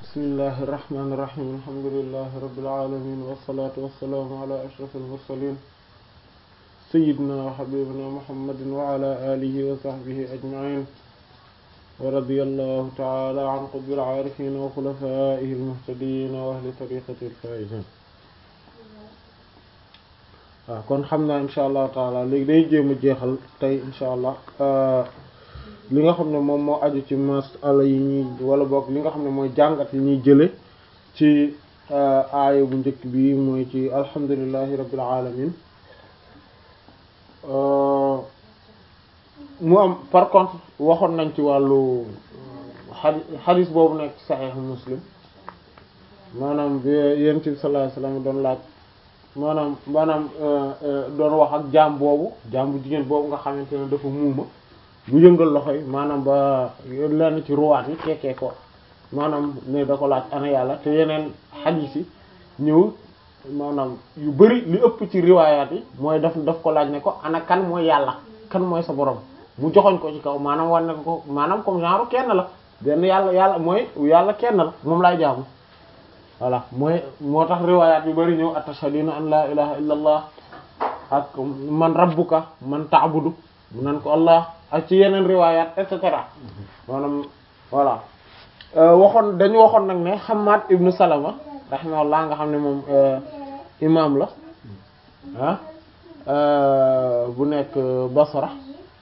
bismillahi irrahmani irrahim alhamdulilahi rabilalamin wasalaatu wasalaamu ala ashraf almursalin sayidina wa xabibina muhammadin wa ala alihi wa sahbihi ajmain wa radi allahu taala an qutbil aarifin wa xulafaihi almuhtadin wa ahli tariqati alfaizin waaw kon xam naa insha allahu taala léegi day jéem a jeexal tey insha allah li nga xam ne moom moo aju ci masala yi ñuy wala boog li nga xam ne mooy jàngat yi ñuy jële ci aaya bu njëkk bi mooy ci alhamdulillahi rabbil alamin mu am par contre waxoon nañ ci wàllu xadi xadis boobu nekk ci saxiix muslim maanaam bi yonent bi sallallahu alayhi wasallam doon laaj maanaam maanaam doon wax ak jaam boobu jaam bu jigéen boobu nga xamante ne dafa muuma bu yëngal loxo yi maanaam ba lenn ci ruwaat yi kekkee ko maanaam ne da ko laaj ana yàlla te yeneen xadiis yi ñëw maanaam yu bari li ëpp ci riwaayaat yi mooy daf daf ko laaj ne ko ana kan mooy yàlla kan mooy sa borom mu joxoñ ko ci kaw maanaam war ne ko maanaam comme genre kenn la benn yàlla yàlla mooy yàlla kenn la moom laay jaamu voilà mooy moo tax riwaayaat yu bari ñëw atashhaduna an la ilaha illa allah ak man rabbuka man ta'budu mu nan ko allah ak ci yeneen riwaayaat et cetera maanaam voilà waxoon dañu waxoon nag ne Hammad ibnu Salama rahimahullah nga xam ne moom imam la ah bu nekk Basra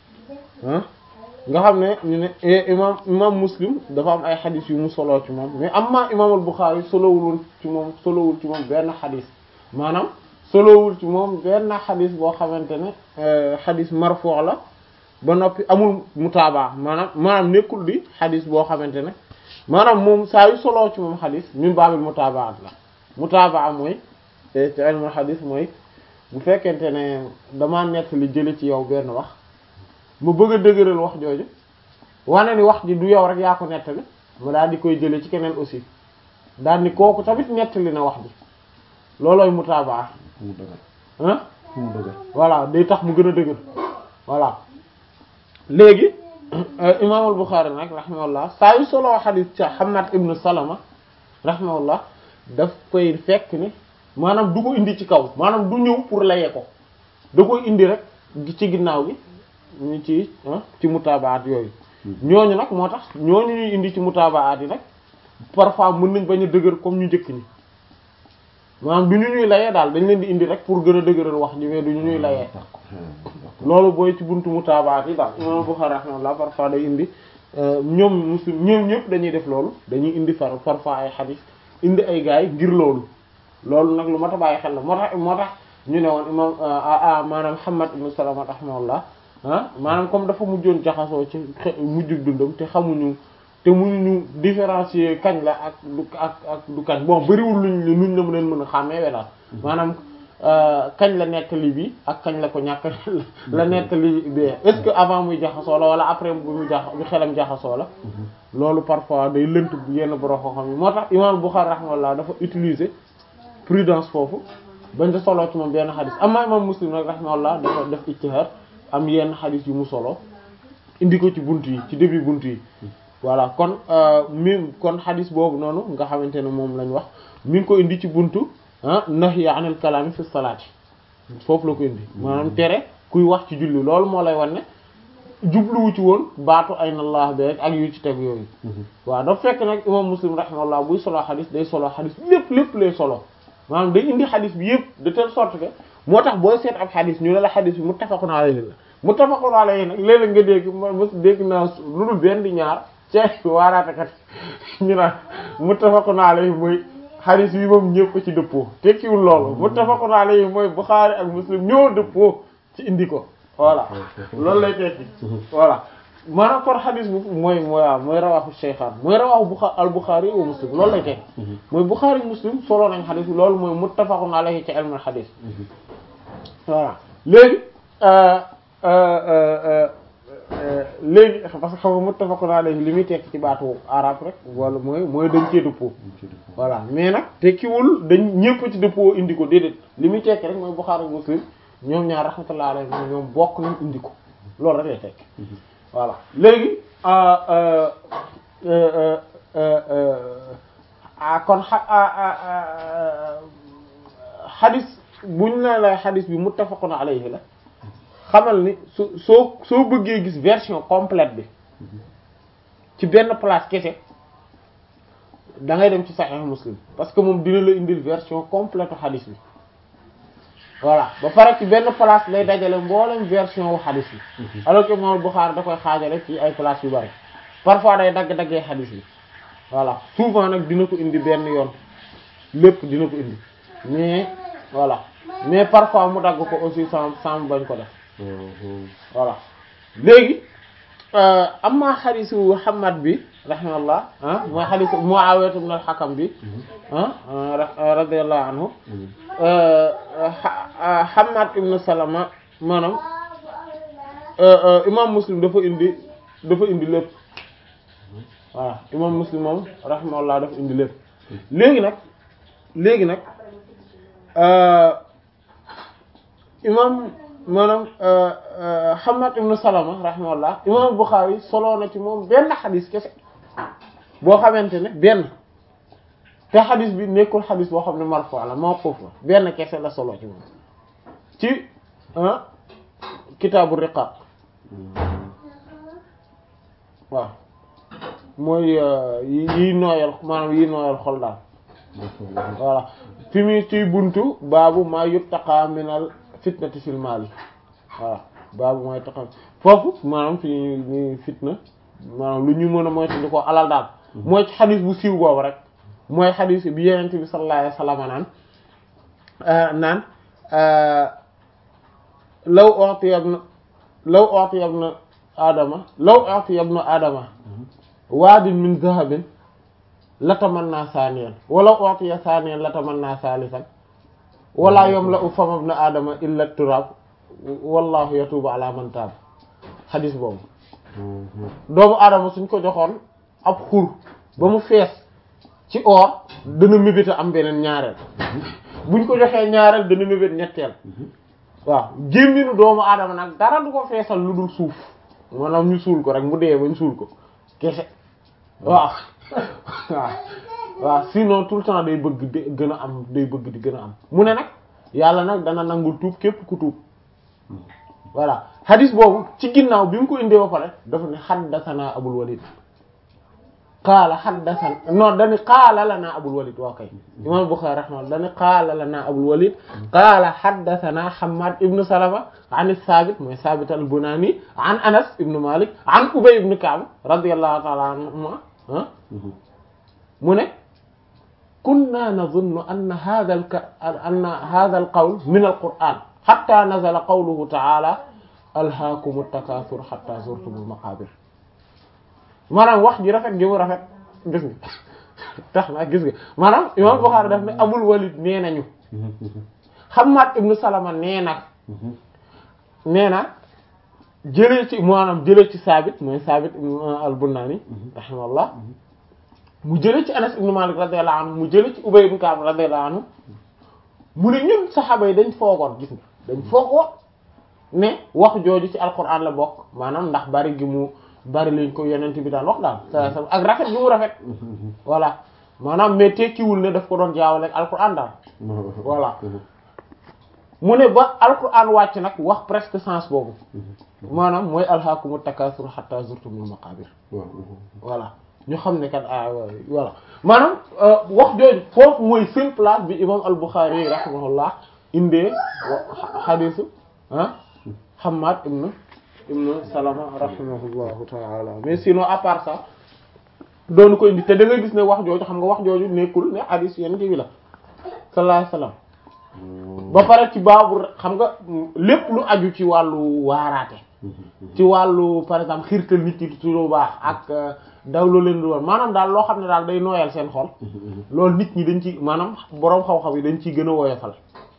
ah nga xam ne ñu ne imam imam Muslim dafa am ay xadis yu mu soloo ci moom mais amma imam al-Bukhari solowul ci moom solowul ci moom benn xadis maanaam solowul ci moom benn xadis boo xamante ne xadis marfu' la ba noppi amul mutaabaa maanaam maanaam nekkul di xadis boo xamante ne maanaam moom saa yu soloo ci moom xadis min baabil mutaabaat la mutaabaa mooy ci ilmul xadis mooy bu fekkente ne damaa nekk li jële ci yow benn wax mu bëgg a dëgëral wax jooju wane ni wax ji du yow rek yaa ko nettali mu daal di koy jële ci keneen aussi daal ni kooku tamit nettali na wax ji loolooy mutaabaa ah voilà day tax mu gën a dëgër voilà léegi imaamul Buxaari nag rahimahullah saa yu solo xadiis ca Hammad ibnu Salama rahimahullah daf koy fekk ni maanaam du ko indi ci kaw maanaam du ñëw pour layee ko da koy indi rek ci ginnaaw gi ñu ci ci mutaabaat yooyu ñooñu nag moo tax ñooñu ñuy indi ci mutaabaat yi nag parfois mën nañ bañ a dëgër comme ñu njëkk ñi maanaam du ñu ñuy layee daal dañ leen di indi rek pour gën a dëgëral wax ji mais du ñu ñuy layee loolu booy ci buntu mutaabaat yi daal imam Bukhari rahimahullah parfois day indi ñoom muslim ñoom ñëpp dañuy def loolu dañuy indi far parfois ay xadis indi ay gaay ngir loolu loolu nag lu mat a bàyyi xel la moo tax moo tax ñu ne woon imam maanaam Hammad ibn Salama rahimahullah ah maanaam comme dafa mujjoon jaxasoo ci mujjug dundam te xamuñu te mënuñu différencier kañ la ak du ak ak du kañ bon bariwul luñ luñ la mën mën a xàmmee we daal maanaam kañ la nettali bi ak kañ la ko ñàkk la nettali bi est-ce que avant muy jaxasoo la wala après bu mu jax bi xelam jaxasoo la loolu parfois day lënt yenn borom xam-xam yi moo tax imam Bukhari rahimahullah dafa utiliser prudence foofu bañ da soloo ci moom benn xadis amma imam Muslim nag rahimahullah dafa def ijtihad am yenn xadis yu mu solo indi ko ci bunt yi ci début bunt yi voilà kon mi kon xadis boobu noonu nga xamante ne moom lañ wax mi ngi ko indi ci buntu ah nahyi anil kalaami fi salaati foofu la ko indi maanaam tere kuy wax ci julli loolu moo lay wan ne jubluwu ci woon baatu ayna allah bi rek ak yu ci teg yooyu waaw dafa fekk nag imam muslim rahimahullah buy solo xadis day solo xadis lépp lépp lay solo maanaam day indi xadis bi yëpp de telle sorte que moo tax booy seet ab xadis ñu ne la xadis bi muttafaqun alayhi la muttafaqun alayhi nag léeg-léeg nga dégg mos dégg naa lu dul benn di ñaar ci waaraatekat ñu naan muttafaqun alayhi mooy xadis yi moom ñëpp ci dëppoo tekkiwul loolu muttafaqun alayhi mooy Bukhari ak Muslim ñoo dëppoo ci indi ko voilà loolu lay tekki voilà maanaam kon xadis bu mooy mooy waaw mooy rawaxu Shaykhaan mooy rawaxu Bukhari al Bukhari wa Muslim loolu lay tekki mooy Bukhari Muslim solo nañ xadis bi loolu mooy muttafaqun alayhi ci ilmul xadis voilà léegi léegi parce que xam nga muttafaqun alayhi li muy tekki ci baatu arab rek wala mooy mooy dañ cee dëppoo voilà mais nag tekkiwul dañ ñëpp ci dëppoo indi ko déedéet li muy tekki rek mooy Bukhari ak Muslim ñoom ñaar rahmatullah alayhi ñoom bokk nañ indi ko loolu rek lay tekki voilà léegi kon xa xadis buñ la lay xadis bi muttafaqun alayhi la xamal ni su soo soo bëggee gis version complète bi ci benn place kese da ngay dem ci Sahih Muslim parce que moom dina la indil version complète xadis bi voilà ba pare ci benn place lay dajale mboolem version wu xadis bi alors que Imam Bukhari da koy xaajale ci ay place yu bari parfois day dagg-daggee xadis bi voilà souvent nag dina ko indi benn yoon lépp dina ko indi mais voilà mais parfois mu dagg ko aussi sans sans bañ ko def voilà léegi amma xadisu Muhammad bi rahimahullah ah mooy xadisu Muawiya ibn al-Hakam bi ah radiyallahu anhu Hammad ibn Salama maanaam imam Muslim dafa indi dafa indi lépp voilà imam Muslim moom rahimahullah dafa indi lépp léegi nag léegi nag imam maanaam Hammad ibn Salama rahimahullah imam Bukhari soloo na ci moom benn xadis kese boo xamante ne benn te xadis bi nekkul xadis boo xam ne marfu la mawquf la benn kese la solo ci moom ci kitaabu riqaq waaw mooy yi nooyal maanaam yi nooyal xol daal voilà fi mu ciy buntu baabu maa yuttaqa minal fitnati fil maali voilà baabu maa yuttaqa foofu maanaam fi ñuy fitna maanaam lu ñu mën a moytu di ko alal daal mooy ci xadis bu siiw boobu rek mooy xadis bi yenent bi sallallahu alayhi wasallam naan naan law u'tiya ibn law u'tiya ibn adama law u'tiya ibn adama waadin min zahabin latamanna saaniyan wala u'tiya saaniyan latamanna saalisan wala yamla'u fama ibn adama illa turab wallahu yatubu ala man taab xadis boobu doomu aadama suñ ko joxoon ab xur ba mu fees ci or dana mébét am beneen ñaareel buñ ko joxee ñaareel dana mébét ñetteel waaw gémminu doomu aadama nag dara du ko feesal lu dul suuf maanaam ñu suul ko rek mu dee bañ suul ko kese waaw waaw waaw sinon tout le temps day bëgg di gën a am day bëgg di gën a am mu ne nag yàlla nag dana nangul tuub képp ku tuub voilà hadis boobu ci ginnaaw bi mu ko indee ba pare dafa ne haddathana abul walid qaala haddathana non dani qaala lana abul walid waa kay imam Bukhari rahimahullah dani qaala lana abul walid qaala haddathana Hammad ibn Salama an Thabit mooy Thabit al-Bunani an Anas ibn Malik an Ubay ibn Ka'b radiyallahu ta'ala anhuma mu ne kunna nadhunnu anna hadha anna hadha al-qawl min al-Qur'an hatta nazala qawluhu ta'ala alhaakumu takaasur hatta zurtumul maqaabir maanaam wax ji rafet gi mu rafet gis nga tax na gis nga maanaam imam Bukhari daf ne Abul Walid nee nañu Hammad ibn Salama nee na nee na jëlee ci maanaam jëlee ci Saabit mooy Saabit ibn al-Bunani rahimahullah mu jëlee ci Anas ibn Malik radiyallahu anhu mu jëlee ci Ubay ibn Ka'b radiyallahu anhu mu ne ñun saxaaba yi dañ foogoon gis nga dañ foogoon ne wax jooju ci alquran la bokk maanaam ndax bari gi mu bari lañ ko yonent bi daan wax daal sa sa ak rafet gi mu rafet voilà maanaam mais tekkiwul ne daf ko doon jaawale ak alquran daal voilà mu ne ba alquran wàcc nag wax presque sens boobu maanaam mooy alhaakumu takaasur hatta zurtumul maqabir voilà ñu xam ne kat ah voilà maanaam wax jooju foofu mooy seule place bi imam al-Bukhari rahimahullah indee xadisu ah Hammad ibn ibn Salama rahimahullahu ta'ala mais sinon à part ça doonu ko indi te da ngay gis ne wax jooju xam nga wax jooju nekkul ne hadis yenn bi la sallallahu alayhi wasallam ba pare ci baabu xam nga lépp lu aju ci wàllu waaraate ci wàllu par exemple xiirtal nit ñi ci lu baax ak daw loo leen di woon maanaam daal loo xam ne daal day nooyal seen xol loolu nit ñi dañ ci maanaam boroom xam-xam yi dañ ciy gën a woyofal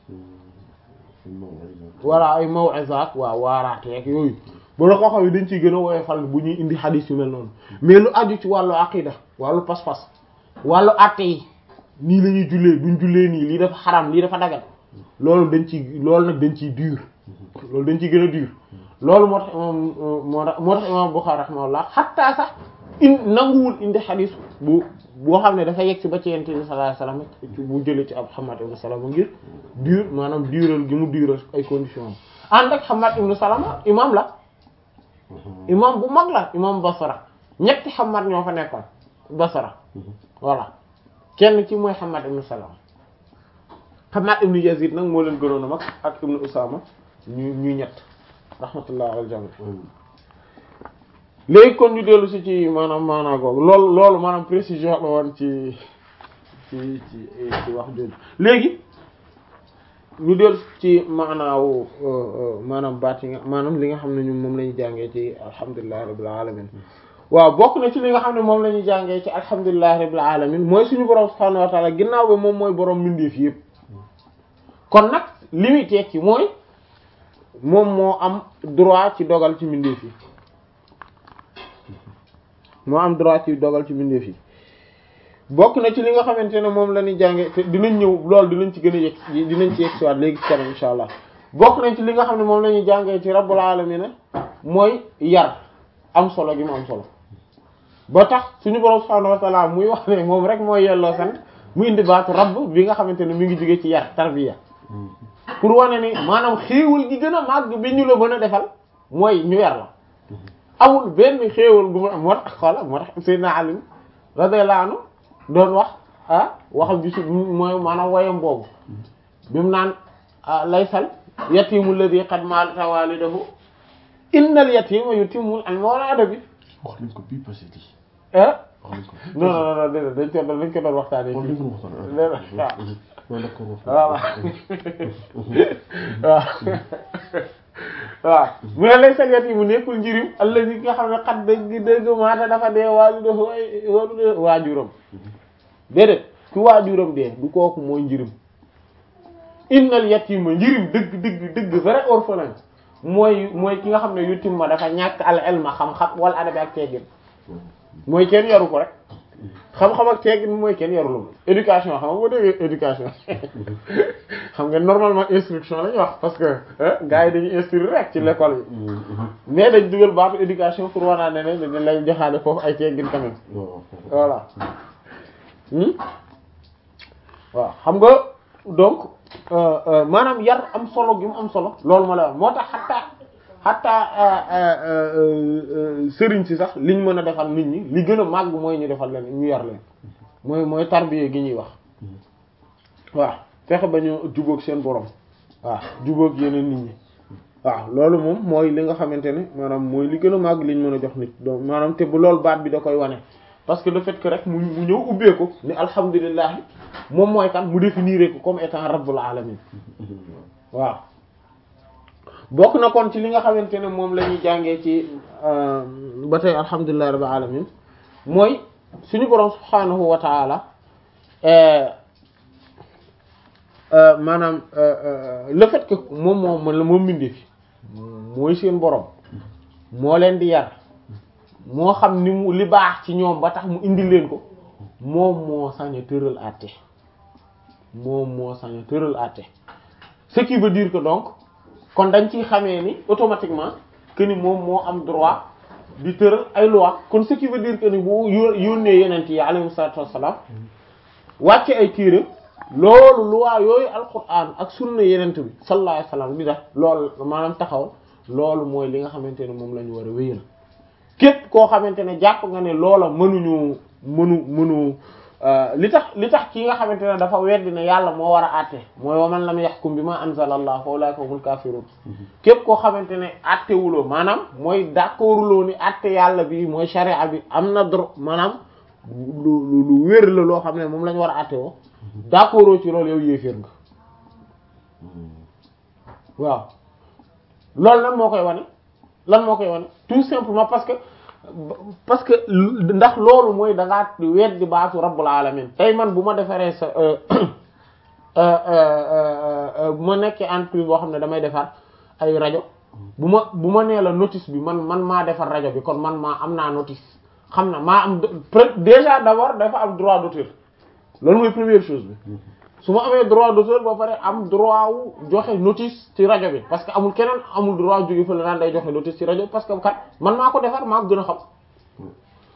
voilà ay maw'izaat waaw waaraate ak yooyu boroom xam-xam yi dañ ciy gën a woyofal bu ñuy indi xadiis yu mel noonu mais lu aju ci wàllu aqida wàllu pas-pas wàllu àtte yi nii la ñuy jullee duñ jullee nii lii dafa xaram lii dafa dagal loolu dañ ci loolu nag dañ ciy dur loolu dañ ciy gën a dur loolu moo tax imam moo tax moo tax imam Bukhari rahimahullah xatta sax in nanguwul indi xadis bu boo xam ne dafa yegg si ba ci yonent bi sallallahu alayhi wasallam bu jëlee ci ab Hammad ibn Salama ngir dur maanaam dural gi mu dural ay conditions am ànd ak Hammad ibn Salama imam la imam bu mag la imam Basra ñetti Hammad ñoo fa nekkoon Basra voilà kenn ci mooy Hammad ibn Salama Hammad ibn Yazid nag moo leen gënoon a mag ak ibn Usama ñu ñu ñett rahmatullah al jami léegi kon ñu dellu si ci maanaam maanaa googu loolu loolu maanaam précision la woon ci ci ci ci wax jooju léegi ñu dellu ci maanaawu maanaam baat yi nga maanaam li nga xam ne ñun moom la ñu jàngee ci alhamdulillahi rabbil alamin waaw bokk na ci li nga xam ne moom la ñu jàngee ci alhamdulillahi rabbil alamin mooy suñu borom subhanahu wa ta'ala ginnaaw ba moom mooy borom mbindeef yëpp kon nag li muy tekki mooy moom moo am droit ci dogal ci mbindeef yi moo am droit ci dogal ci mbindeef yi bokk na ci li nga xamante ne moom la ñuy jànge te dinañ ñëw loolu dinañ ci gën a yegg dinañ ci yegg si waat léegi ci kanam insha allah bokk nañ ci li nga xam ne moom la ñuy jàngee ci rabbul alamin mooy yar am solo gi mu am solo ba tax suñu borom subhanahu wa ta'ala muy wax ne moom rek mooy yelloo sant mu indi baatu rabb bi nga xamante ne mi ngi jóge ci yar tarbiya pour wane ni maanaam xéewal gi gën a màgg bi ñu la mën a defal mooy ñu yar la amul benn xéewal gu ma moo tax xoola moo tax Seydina Ali radiyallahu anhu doon wax ah waxam ji su mooy maanaam wayam boobu bi mu naan laysal yatimu alladhi qad mata walidahu innal yatima yutimmu al-mawlada bi wax nañ ko bii passé di ah wax nañ ko non non non déedéet dañ ko doon dañ ko doon waxtaanee wax nañ ko waxtaan waaw d'accord waaw waaw waaw mu ne lay saget yi mu nekkul njirim allazi nga xam ne xat dëgg dëgg maata dafa dee waaju dafa waaju waajuram déedéet ku waajuram dee du kooku mooy njirim innal yatima njirim dëgg dëgg dëgg vrai orphelin mooy mooy ki nga xam ne yutim ma dafa ñàkk al ilma xam-xam wala adabi ak teggin mooy kenn yaru ko rek xam-xam ak teggin mooy kenn yarul éducation xam nga boo déggee éducation xam nga normalement instruction la ñuy wax parce que gars yi dañuy instruire rek ci l'école yi mais dañ dugal baatu éducation pour wanaa ne ne dañ lay joxaale foofu ay teggin quand même voilà waaw xam nga donc maanaam yar am solo gi mu am solo loolu ma la wax moo tax xataa xataa sëriñ si sax liñ mën a defal nit ñi li gën a màgg mooy ñu defal leen ñu yar leen mooy mooy tarbiya gi ñuy wax waaw fexe ba ñu jubóog seen borom waaw jubóog yeneen nit ñi waaw loolu moom mooy li nga xamante ne maanaam mooy li gën a màgg liñ mën a jox nit donc maanaam te bu loolu baat bi da koy wane parce que le fait que rek mu mu ñëw ubbee ko ni alhamdulilah moom mooy kan mu définir ko comme étant rabbul alamin waaw bokk na kon ci li nga xamante ne moom la ñuy jàngee ci ba tey alhamdulillahi rabbil alamin mooy suñu boroom subhaanahu wa taala maanaam le fait que moom moo mën la moom mbindee fi mooy seen boroom moo leen di yar moo xam ni mu li baax ci ñoom ba tax mu indi leen ko moom moo sañ a tëral àtte moom moo sañ a tëral àtte ce qui veut dire que donc kon dañ ciy xamee ni automatiquement que ni moom moo am droit di tëral ay loi kon ce qui veut dire que ni bu yónnee yenent yi alayhi salatu wassalam wàcce ay téere loolu loi yooyu alquran ak sunna yenent bi sallallahu alayhi wasallam di def loolu maanaam taxaw loolu mooy li nga xamante ne moom la ñu war a wéyal képp koo xamante ne jàpp nga ne loola mënuñu mënu mënu li tax li tax ki nga xamante ne dafa weddi ne yàlla moo war a àtte mooy wa man lam yahkum bima anzala Allah fa ulaika humul kafirun képp koo xamante ne àtte wuloo maanaam mooy d'accorduloo ni àtte yàlla bi mooy sharia bi am na droit maanaam lu lu wér la loo xam ne moom la ñu war a àtte woo d'accordoo ci loolu yow yéeféer nga waaw loolu lan moo koy wane lan moo koy wane tout simplement parce que parce que ndax loolu mooy da ngaa weddi baatu rabbul alamin tey man bu ma defaree sa bu ma nekkee entreprise boo xam ne damay defar ay rajo bu ma bu ma nee la notice bi man man maa defar rajo bi kon man maa am naa notice xam na maa am déjà d'abord dafa am droit d'auteur loolu mooy première chose bi su ma amee droit d'auteur ba pare am droit wu joxe notice ci rajo bi parce que amul keneen amul droit jóge fa la naan day joxe notice ci rajo parce que kat man maa ko defar maa ko gën a xam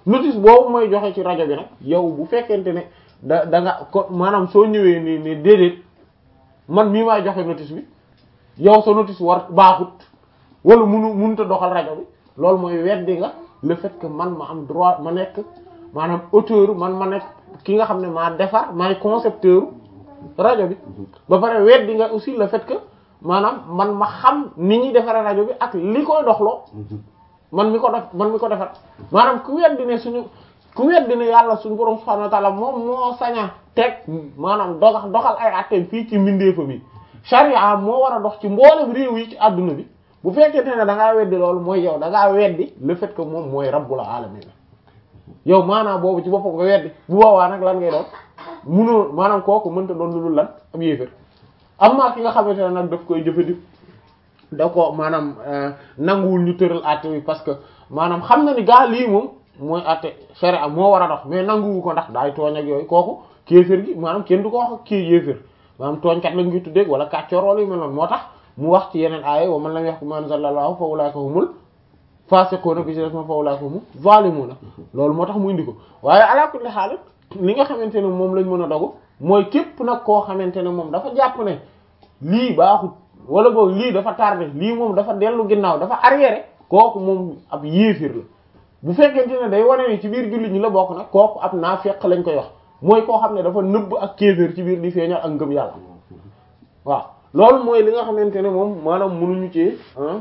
notice boobu mooy joxe ci rajo bi nag yow bu fekkente ne da da nga ko maanaam soo ñëwee ni ni déedéet man mii maay joxe notice bi yow sa notice war baaxut wala munu mënut a doxal rajo bi loolu mooy weddi nga le fait que man ma am droit ma nekk maanaam auteur man ma nekk ki nga xam ne maa defar maay concepteur rajo bi ba pare weddi nga aussi le fait que maanaam man ma xam ni ñuy defaree rajo bi ak li koy doxloo man mi ko def man mi ko defar maanaam ku weddi ne suñu ku weddi ne yàlla suñu borom subhanahu wa ta'ala moom moo saña teg maanaam doxal doxal ay atteem fii ci mbindeefa bi sharia moo war a dox ci mboolem réew yi ci adduna bi bu fekkente ne da ngaa weddi loolu mooy yow da ngaa weddi le fait que moom mooy rabbul alamin yow maanaam boobu ci boppam nga weddi bu boobaa nag lan ngay doon munoo maanaam kooku mënta doon lu dul lan am yéefér amma ki nga xamante ne nag daf koy jëfandik da ko maanaam nanguwul ñu tëral àtte bi parce que maanaam xam na ni gaa lii moom mooy àtte sharia moo war a dox mais nanguwu ko ndax daay tooñ ak yooyu kooku kéefér gi maanaam kenn du ko wax kii yéefér maanaam tooñkat lañ ngi tuddee wala kàccoor wala yu mel noonu moo tax mu wax ci yeneen aaya wa man lam yahkum bima anzalallahu fa ulaika humul fasiquna bi ci def ma fa ulaika humul zalimuna loolu moo tax mu indi ko waaye ala kulli haal li nga xamante ne moom lañ mën a dogu mooy képp nag koo xamante ne moom dafa jàpp ne lii baaxut wala boog lii dafa tardé lii moom dafa dellu ginnaaw dafa arriéré kooku moom ab yéefir la bu fekkente ne day wane ni ci biir jullit ñi la bokk nag kooku ab naafeq lañ koy wax mooy koo xam ne dafa nëbb ak kéefir ci biir di feeñal ak ngëm yàlla waaw loolu mooy li nga xamante ne moom maanaam mënuñu ci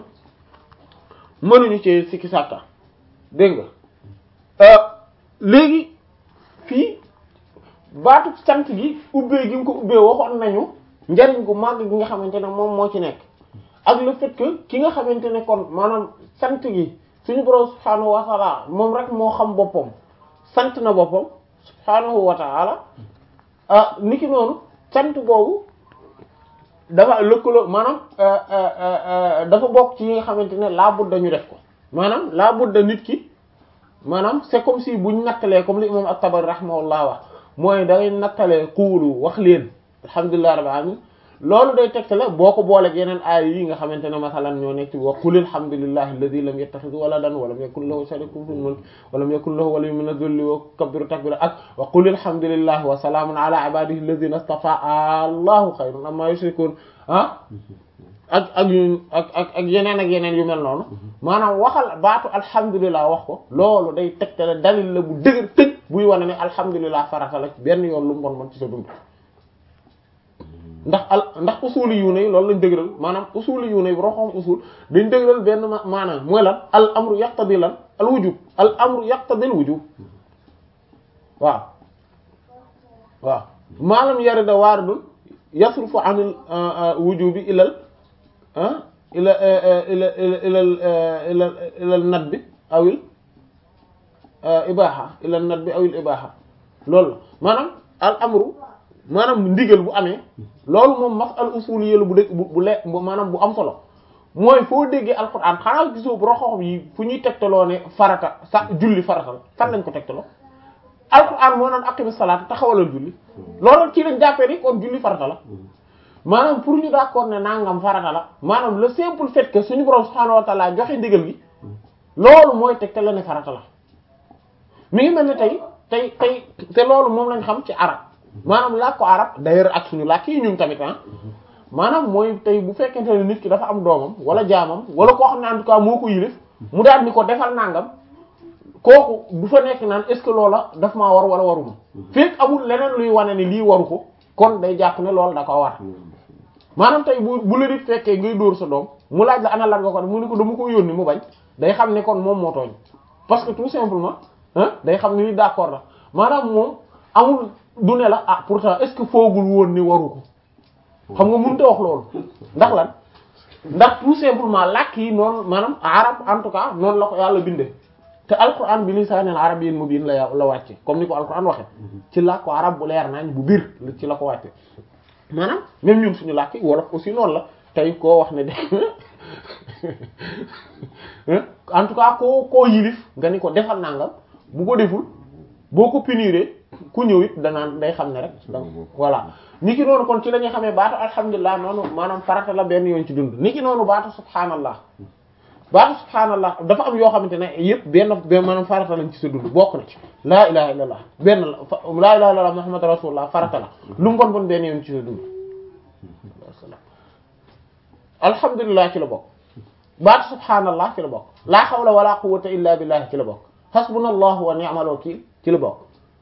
mënuñu ci sikki sàkka dégg nga léegi fii baatu sant gi ubbee gi nga ko ubbee waxoon nañu njariñ gu màgg gi nga xamante ne moom moo ci nekk ak le fait que ki nga xamante ne kon maanaam sant gi suñu borom subhaanahu wa taala moom rek moo xam boppam sant na boppam subhaanahu wa taala ah niki noonu sant boobu dafa lëkkaloo maanaam dafa bokk ci yi nga xamante ne laa budda ñu def ko maanaam laa budda nit ki maanaam c'est comme si buñ nattalee comme li imam at-Tabari rahimahullah wax mooy da ngay nattalee xuulu wax leen alhamdulillahi rabbil alamin loolu day tegtale boo ko booleeg yeneen aay yi nga xamante ne masalan ñoo nekk ci wa qul alhamdulillahi alladhi lam yattakhidh waladan wa lam yakun lahu sharikun fil mulk wa lam yakun lahu waliyyun min adh-dhulli wa kabbiru takbira ak wa qul alhamdulillahi wa salamun ala ibadihi alladhina istafa allahu khayrun amma yushrikun ah ak ak yu ak ak ak yeneen ak yeneen yu mel noonu maanaam waxal baatu alhamdulilah wax ko loolu day tegtale dalil la bu dëgër tëj buy wane ne alhamdulilah farata la ci benn yoon lu mu bon bon ci sa dund ndax al ndax usuli yu ne loolu lañ dëgëral maanaam usuli yu ne roxoom usul dañ dëgëral benn maanaam mooy lan al amru yaqtadi lan al wujub al amru yaqtadi al wujub waaw waaw maalam yarida waaridun yasrufu anil wujubi ilal ila ila ila ila ila nadbi awil ibaha ila nadbi awil ibaha loolu maanaam al amru maanaam ndigal bu amee loolu moom masal usuliyya bu dëgg bu bu le maanaam bu am solo mooy foo déggee alquran xanaa gisoo bu roxoxom yi fu ñuy tegtaloo ne farata sa julli farata la fan lañ ko tegtaloo alquran moo naan aqimi salaat taxawalal julli loolu ci lañ jàppee ni kon julli farata la maanaam pour ñu d'accord ne nangam farata la maanaam le simple fait que suñu borom subhaanahu wa ta'ala joxe ndigal gi loolu mooy tegtale ne farata la mi ngi mel ne tey tey tey te loolu moom lañ xam ci arab maanaam làkk ko arab d'ailleurs ak suñu làkk yi ñun tamit ah maanaam mooy tey bu fekkente ne nit ki dafa am doomam wala jaamam wala koo xam ne en tout cas moo ko yilif mu daal ni ko defal nangam kooku du fa nekk naan est-ce que loola daf maa war wala waruma fekk amul leneen luy wane ni lii waru ko kon day jàpp ne loolu da ko war maanaam tey bu bu la di fekkee ngay dóor sa doom mu laaj la ana lan nga ko mu ne ko dama ko yónni mu bañ day xam ne kon moom moo tooñ parce que tout simplement ah day xam ne ni d'accord la maanaam moom amul du ne la ah pourtant est-ce que foogul woon ni waru ko xam nga mënut a wax loolu ndax lan ndax tout simplement làkk yi noonu maanaam arab en tout cas noonu la ko yàlla bindee te alquran bi lisaanil arabiyyin mubiin la la wàcce comme ni ko alquran waxe ci làkk ko arab bu leer nañ bu biir ci la ko wàcce maanaam même ñun suñu làkk wolof aussi noonu la tey koo wax ne de en tout cas koo koo yilif nga ni ko defal nangam bu ko deful boo ko puniré ku ñëw it danaan day xam ne rek donc voilà ni ki noonu kon ci la ñuy xamee baatu alhamdulilah noonu maanaam farata la benn yoon ci dund ni ki noonu baatu subhaanallah baatu subhaanallah dafa am yoo xamante ne yëpp benn benn maanaam farata lañ ci sa dund bokk na ci laa ilaha illallah benn la laa ilaha illallah muhammad rasulullah farata la lu mu bon bon benn yoon ci sa dund alhamdulilah ci la bokk baatu subhaanallah ci la bokk laa hawla wala quwwata illa billah ci la bokk hasbunallahu wa ni'mal wakil ci la bokk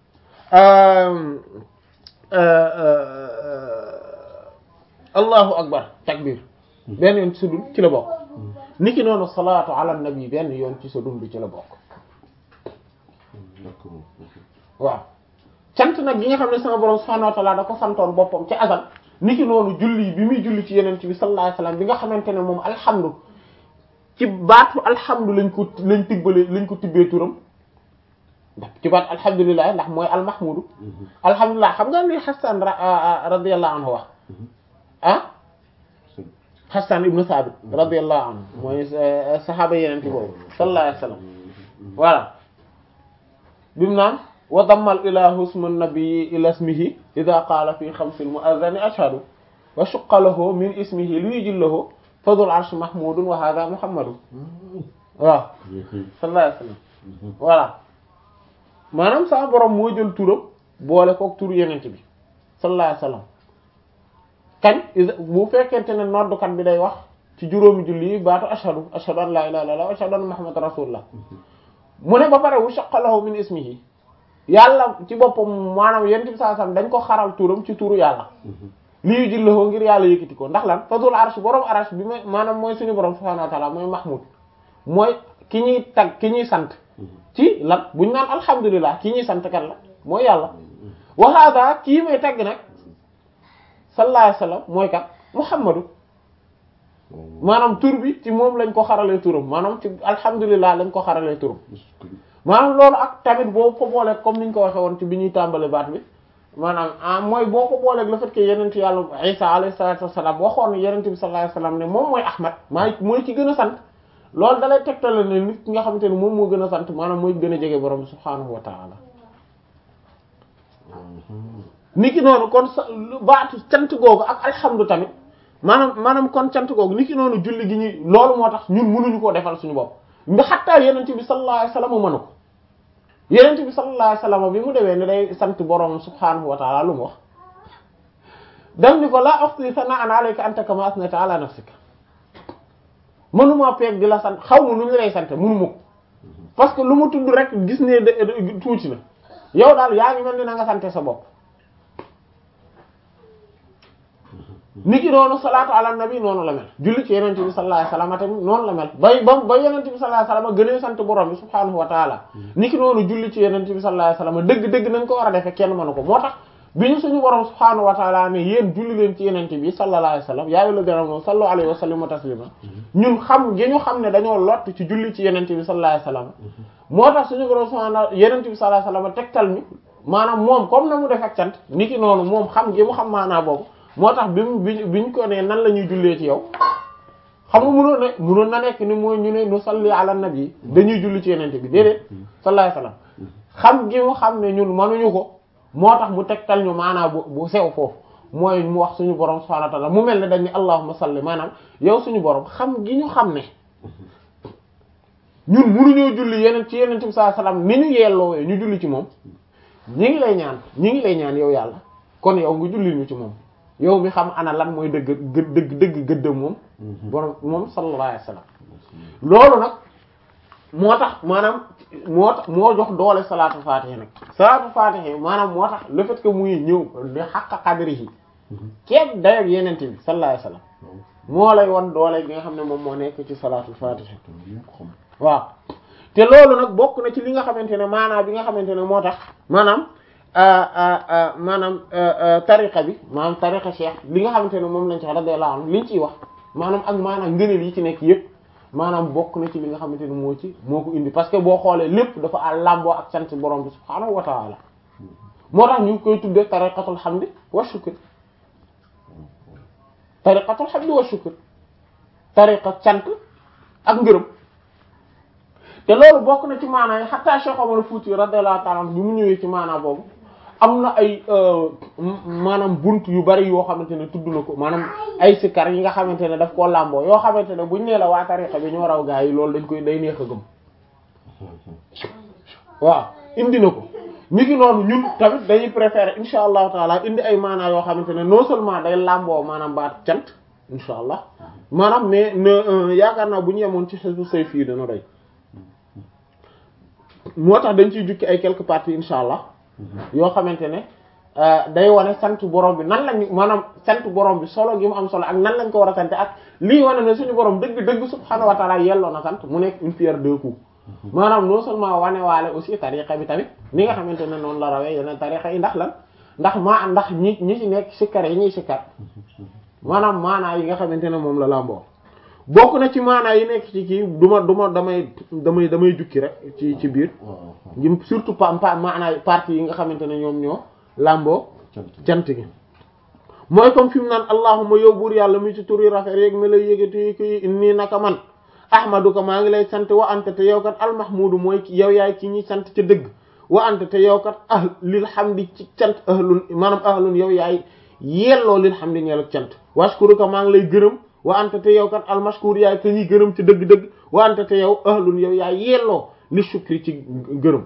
allahu akbar takbir benn yoon ci sa dund ci la bokk niki noonu salaatu ala nabi benn yoon ci sa dund ci la bokk d'accord waaw cant nag gi nga xam ne sama borom subhanahu wa ta'ala da ko santoon boppam ci azal niki noonu julli bi muy julli ci yeneen ci bi sallallahu alayhi wasallam bi nga xamante ne moom alhamdu ci baatu alhamdu lañ ko lañ tibbale lañ ko tibbee turam ndax ci baat alhamdulilah ndax mooy almahmudu alhamdulilah xam nga li Hassan radiyallahu anhu wax ah Hassan ibnu Sabit radiyallahu anhu mooy saxaaba yeneen ci boobu sallallahu alayhi wasallam voilà bimu naan wa dammal ilahu isma nabii ila ismihi ida qaala fi xamsil mu'adhani ashhadu wa shaqqa lahu min ismihi li yujillahu fadul arsh mahmudun wa hadha muhammadun waaw sallallahu alayhi wasallam voilà maanaam sama borom moo jël turam boole kook turu yenent bi sallallahu alayhi wasallam kañ bu fekkente ne noddukat bi day wax ci juróomi julli yi baatu ashhadu ashhadu an la ilaha illallah wa ashhadu anna muhammadan rasulullah mu ne ba pare wu shaqalahu min ismihi yàlla ci boppam maanaam yenent bi sallallahu alayhi wasallam dañ ko xaral turam ci turu yàlla lii jillahoo ngir yàlla yëkkati ko ndax lan fadul arsh borom arsh bi ma maanaam mooy suñu borom subhanahu wa ta'ala mooy mahmud mooy ki ñuy tag ki ñuy sant ci lan buñ naan alhamdulilah ki ñuy sant kan la mooy yàlla wa hada kii may tagg nag sallallahu alayhi wasallam mooy kat muhammadu maanaam tur bi ci moom lañ ko xaralee turam maanaam ci alhamdulilah lañ ko xaralee turam maanaam loolu ak tamit boo ko boolee comme niñ ko waxee woon ci bi ñuy tàmbale baat bi maanaam ah mooy boo ko booleeg le fait que yenent yàlla isa alayhi salatu wassalam waxoon yenent bi sallallahu alayhi wasallam ne moom mooy ahmad maay mooy ki gën a sant loolu dalay tegtale ne nit ki nga xamante ne moom moo gën a sant maanaam mooy gën a jege borom subhaanahu wa ta'ala ni ki noonu kon sa baatu cant googu ak alhamdu tamit maanaam maanaam kon cant googu ni ki noonu julli gi ñuy loolu moo tax ñun mënuñu koo defal suñu bopp nga xattaa yenent bi sallallahu alayhi wasallam mënu ko yenent bi sallallahu alayhi wasallam bi mu demee ne day sant borom subhaanahu wa ta'ala lu mu wax daf ni ko laa uhsi sana'an alayka anta kama asnayta ala nafsika mënuma peeg di la sant xaw ma nu ñu lay sant mënuma ko parce que lu mu tudd rek gis ne de tuuti na yow daal yaa ngi mel ni na nga sante sa bopp niki noonu salaatu ala nabi noonu la mel julli ci yenente bi sallallahu alayhi wasallam tamit noonu la mel bay ba ba yenente bi sallallahu alayhi wasallam gënee sant borom bi subhaanahu wa taala niki noonu julli ci yenente bi sallallahu alayhi wasallam dëgg-dëgg nañ ko war a defee kenn mënu ko moo tax bi ñu suñu borom subhaanahu wa taala ne yéen julli leen ci yenente bi sallallahu alayhi wasallam yaa ayyuhal ladhina amanu sallu alayhi wa sallimu taslima ñun xam gi ñu xam ne dañoo lott ci julli ci yenente bi sallallahu alayhi wasallam moo tax suñu borom subhaanahu yenente bi sallallahu alayhi wasallam tegtal ñu maanaam moom comme na mu def ak cant niki noonu moom xam gi mu xam maanaa boobu moo tax bi mu bi biñ ko ne nan la ñuy jullee ci yow xam nga mënoon ne mënoon na nekk ni mooy ñu ne nu salli ala nabi dañuy julli ci yenente bi déedéet sallallahu alayhi wasallam xam gi mu xam ne ñun mënuñu ko moo tax mu tegtal ñu maanaam bu bu sew foofu mooy mu wax suñu borom subhanahu wa ta'ala mu mel ne dañ ne allahumma salli maanaam yow suñu borom xam gi ñu xam ne ñun mënuñoo julli yeneen ci yeneen bi sallallahu alayhi wasallam ni ñu yelloowee ñu julli ci moom ñi ngi lay ñaan ñi ngi lay ñaan yow yàlla kon yow nga julli ñu ci moom yow mi xam ana lan mooy dëgg dëgg dëgg gëddëm moom borom moom sallallahu alayhi wasallam loolu nag moo tax maanaam moo tax moo jox doole salaatu faatiha nag salaatu faatiha maanaam moo tax le fait que muy ñëw di xàq qadrihi kenn dayoog yenente bi sallallahu alayhi wasallam moo lay won doole gi nga xam ne moom moo nekk ci salaatu faatiha waaw te loolu nag bokk na ci li nga xamante ne maanaam bi nga xamante ne moo tax maanaam maanaam tariqa bi maanaam tariqa cheikh li nga xamante ne moom lañ ci radiyallahu anhu liñ ciy wax maanaam ak maanaam ngëneel yi ci nekk yépp maanaam bokk na ci li nga xamante ne moo ci moo ko indi parce que boo xoolee lépp dafa àl làmboo ak sant borom bi subhaanahu wa ta'ala moo tax ñu ngi koy tuddee tariqatul hamdi wa shukr tariqatul hamdi wa shukr tariqa cant ak ngërëm te loolu bokk na ci maanaam yi hatta Cheikh Omar Fouti radiyallahu ta'ala anhu bi mu ñëwee ci maanaam boobu am na ay maanaam bunt yu bari yoo xamante ne tudd na ko maanaam ay sikar yi nga xamante ne daf koo làmboo yoo xamante ne buñ nee la waa tariqa bi ñoo raw gaa yi loolu dañ koy day neex a gëm waaw indi na ko ni ki noonu ñun tamit dañuy préférer insha allahu taala indi ay maanaa yoo xamante ne non seulement day làmboo maanaam baat cant insha allah maanaam mais ne yaakaar naa bu ñu yemoon ci xisbu say fii dana doy moo tax dañ ciy jukki ay quelques parties insha allah yoo xamante ne day wane sant borom bi nan lañ maanaam sant borom bi solo gi mu am solo ak nan lañ ko war a sant ak lii wane ne suñu borom dëgg dëgg subhaanahu wa taala yelloo na sant mu nekk une pierre deux coups maanaam non seulement wane waale aussi tariqa bi tamit ni nga xamante ne noonu la rawee yeneen tariqa yi ndax lan ndax maa ndax ñi ñi ci nekk sikkar yi ñuy sikkar maanaam maanaa yi nga xamante ne moom la làmboo bokk na ci maanaa yi nekk ci kii du ma du ma damay damay damay jukki rek ci ci biir surtout pa pa maanaa partie yi nga xamante ne ñoom ñoo làmboo cant gi mooy comme fi mu naan allahumma yow buur yàlla mi ci turi rafet yeeg mi lay yëgati ki nii naka man ahmaduka maa ngi lay sant wa anta te yow kat almahmudu mooy yow yaay ki ñuy sant ca dëgg wa anta te yow kat ah lil hamdi ci cant ahlun maanaam ahlun yow yaay yelloo lil hamdi ñeel ak cant washkuruka maa ngi lay gërëm wa anta te yow kat almashkur yaay ka ñuy gërëm ci dëgg-dëgg wa anta te yow ahlun yow yaay yelloo li shukri ci gërëm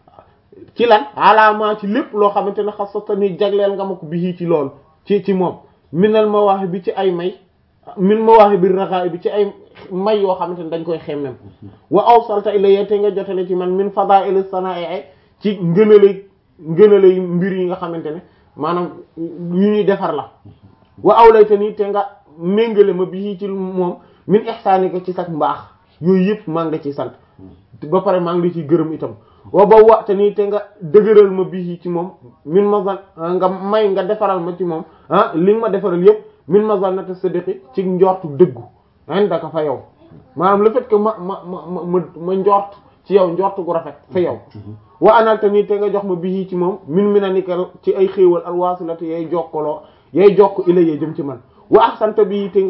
ci lan alaama ci lépp loo xamante ne xasata ni jagleel nga ma ko bii ci loolu ci ci moom minal mawaahi bi ci ay may min mawaahi bi raxaay bi ci ay may yoo xamante ne dañ koy xemmem wa awsalta ilayya te nga jotale ci man min fadaa'il sanaa'i ci ngënalay ngënalay mbir yi nga xamante ne maanaam yu ñuy defar la wa awlayta nii te nga méngale ma bii ci moom min ihsaanika ci sax mbaax yooyu yëpp maa ngi la ciy sant ba pare maa ngi la ciy gërëm itam wa ba waxte nii te nga dëgëral ma bii ci moom min mazan nga may nga defaral ma ci moom ah li nga ma defaral yëpp min mazannati sidqi ci njortu dëggu indaka fa yow maanaam le fait que ma ma ma ma ma njort ci yow njort gu rafet fa yow wa analta nii te nga jox ma bii ci moom min mi na nikal ci ay xéewal alwasilati yay jokkaloo yay jokk ilayee jëm ci man wa ahsanta bii te nga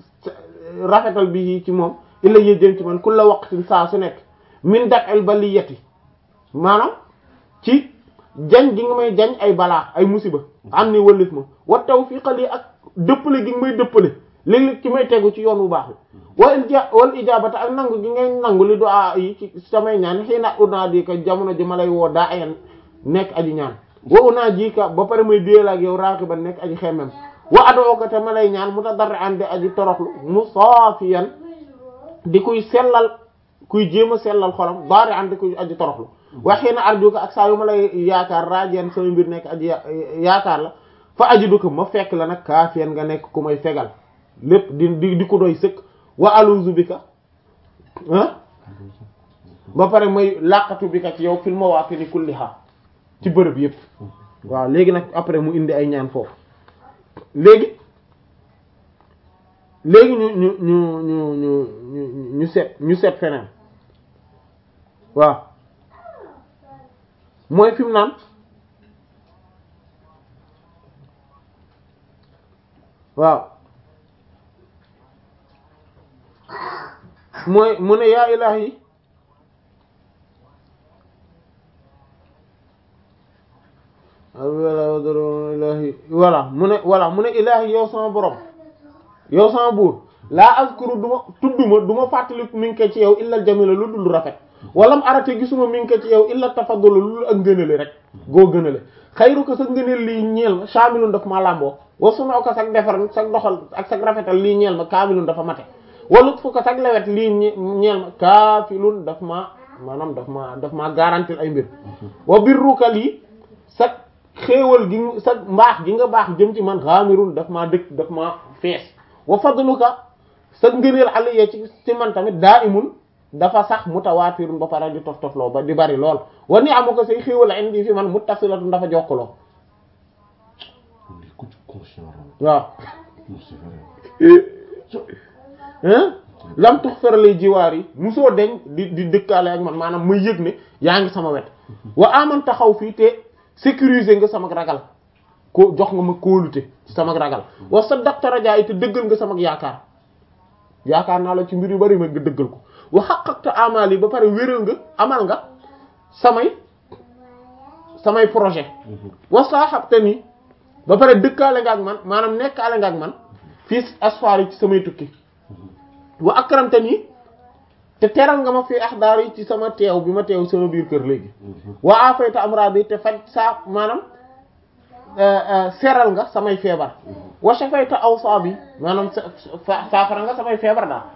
rafetal bii ci moom ilayee jëm ci man kulla waqtin saa su nekk min daf'il baliyati maanaam ci jañ gi nga may jañ ay balaa ay musiba am ni wëllif ma wa tawfiqa lii ak dëppale gi nga may dëppale léeg-léeg ci may tegu ci yoon bu baax bi wa ija wal ijabata ak nangu gi ngay nangu li du'a yi ci samay ñaan xëy na unaa di ka jamono ji ma lay woo daa ayan nekk aji ñaan wa unaa ji ka ba pare may déel ak yow raqiban nekk aji xemmem wa adoo ko te ma lay ñaan mu ta darre an di aji toroxlu mu saafiyan di kuy sellal kuy jéem a sellal xolam baari an di kuy aji toroxlu waxee na arjuka ak saa yu ma lay yaakaar raajeen sama mbir nekk aji yaakaar la fa ajidu ko ma fekk la nag kaafiyan nga nekk ku may fegal lépp di di di ko doy sëkk wa aluzu bi ka ah ba pare may làqatu bi ka ci yow fil mawaatini kulliha ci bërëb yépp waaw léegi nag après mu indi ay ñaan foofu léegi léegi ñu ñu ñu ñu ñu ñu ñu seet ñu seet feneen waaw mooy fi mu naan waaw mooy mu ne yaa ilaahi ilaahi voilà mu ne voilà mu ne ilaahi yow sama borom yow sama buur laa azkuru du ma tudduma du ma fàttaliku mi ngi ko ci yow illal jamila lu dul rafet walam arate gisuma mi ngi ko ci yow illa tafaddul lu ak ngënale rek goo gënale xayru ko sa ngëneel lii ñeel ma shaamilun daf ma làmboo wa sunoo ko sag defar sag doxal ak sag rafetal lii ñeel ma kaamilun dafa mate walut fu ko sag lewet lii ñeel ma kaafilun daf ma maanaam daf ma daf ma garantil ay mbir wa birruka lii sag xéewal gi sa mbaax gi nga baax jëm ci man xaamirun daf maa dëkk daf ma fees wa fadluka sa ngëneel aliya ci ci man tamit daa imul dafa sax mutawaatirun ba pare di tof tofloo ba di bari lool wa ni amu ko say xéewal indi fi man muttasilatun dafa jokkaloo waaw lam tux feralay jiwaar yi musoo deñ di di dëkkaale ak man maanaam muy yëg ne yaa ngi sama wet wa aman taxaw fii te sécuriser nga sama ragal ko jox nga ma kóolute ci sama ragal wa saddaqta rajaa yi te dëggal nga sama yaakaar yaakaar naa la ci mbir yu bari ma nga dëggal ko wa haqqaqta amal yi ba pare wéral nga amal nga samay samay projet wa saahabtani ba pare dëkkaale nga ak man maanaam nekkaale nga ak man fii asfaar yi ci samay tukki wa akramtani te teral nga ma fii ahdaar yi ci sama teew bi ma teew sama biir kër léegi wa afayta amradi te faj saa maanaam seral nga samay feebar wa shafayta awsaabi maanaam saafara nga samay feebar daal